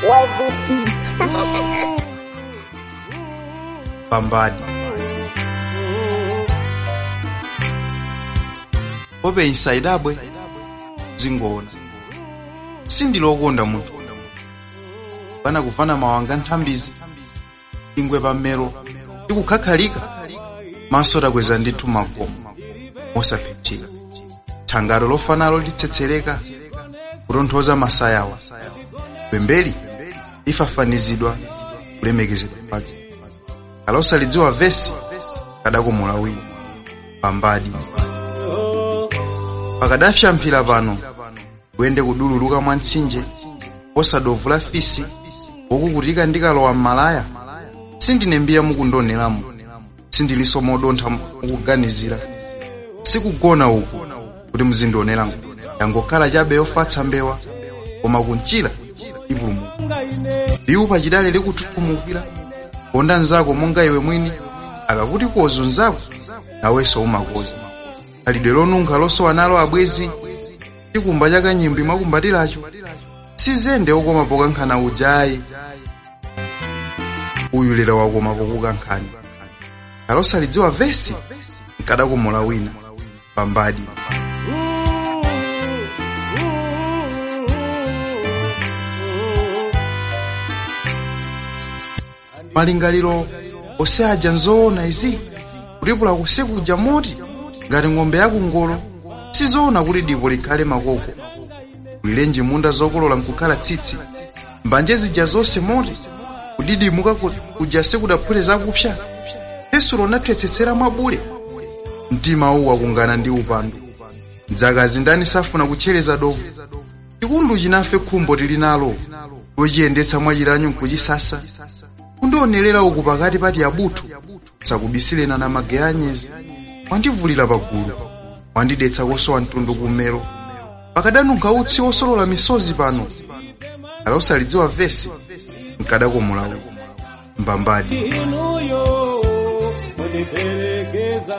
pambadi pope insaidabwe zingoona sindilokonda munthu pana kuvana mawanga nthambizi ingwe pamero tikukhakhalika maso takweza ndithu makomo mosaphitika thangalo lofanalo litsetsereka kutonthoza masayawa pembeli lifafanizidwa kulemekezedwa kwake kalosalidziwa vesi kadakomola wina pambadi pakadapyamphira pano kuyende kudululuka mwa mtsinje posadovula fisi wokukutika ndikalowa m'malaya sindine mbiya mukundoneramu sindilinso modontha mukuganizira sikugona uku kuti muzindionera yangokhala chabe yofatsa mbewa koma kunchira ipulumuka liwu pachidale likuthuthumukira konda nzako monga iwe mwini akakuti kozo nzako nawenso umakoza khalidwe lonunkha losowa nalo abwezi chikumba cha kanyimbi mwakumbatiracho sizende okoma pokankhana ujayi uyu lero wakoma pokukankhani kalosalidziwa vesi nkadakomola wina pambadi malingaliro osaja nzoona izi kulipula kusekuja moti ngati ng'ombe yakungolo sizoona kuti dipo likhale makoko kulilenji munda zokolola nkukhala tsitsi mbanje zija zonse moti kudidimuka kuja sekudaphule zakupsa yesu lonathetsetsera mwabule mtima uwu wakungana ndi upandu mdzakazi ndani safuna kutchereza dovu chikundu chinafe khumbo tili nalo lochiyendetsa mwachiranyu nkuchisasa kundionerera uku pakati pati abuthu sakubisilena na mage anyezi wandivulira pagulu wandidetsa kosowa mtundu kummero pakadanunkha utsi wosolola misozi pano alosalidziwa vesi nkadakomolawo mbambadi inuyo munipelekeza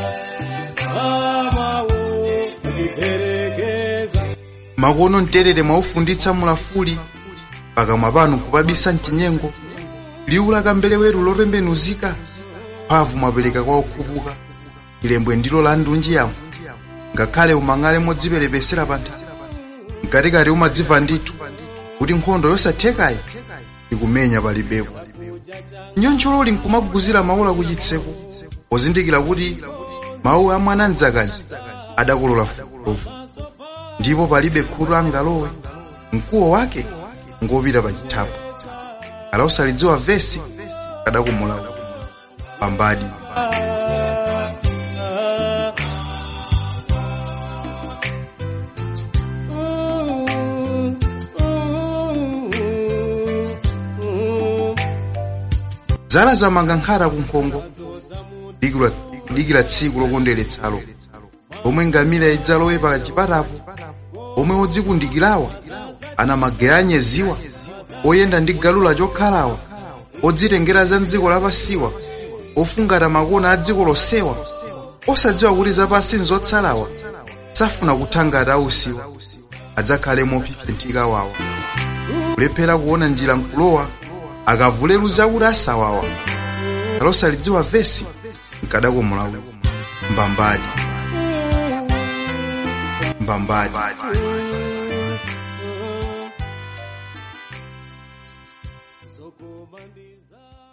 amawo munipelekeza makono mterere mwaufunditsa mulafuli pakamwa panu kupabisa mchinyengo liwu la kambeleweru lotembenuzika mphamvu mwapereka kwa okhupuka ilembwe ndilo la ndunji yawo ngakhale umang'ale modziperepesera pa nthaka mkatikati umadziva ndithu kuti nkhondo yosathekayi ikumenya palibepo nyonchololi nkumaguzira mawula kuchitseko pozindikira kuti mawu a mwana mdzakazi adakolola fukulofu ndipo palibe khutu angalowe mkuwo wake ngopita pa chithapo alosalidziwa vesi kadakomolawo pambadi zala zamanga nkhata kunkhongo dikira dikira tsiku lokondweretsalo pomwe ngamira idzalowe pa chipatapo pomwe odzikundikirawa ana mage anyeziwa oyenda ndi galula chokhalawa odzitengera za mdziko lapasiwa ofungata makona a dziko losewa osadziwa kuti zapasi nzotsalawa safuna kuthangata ausiwa adzakhale mophiphithika wawa kulephera kuona njira nkulowa akavuleru zakuti asawawa alosalidziwa vesi nkadakomolawo mbambadi mbambadi zokomandiza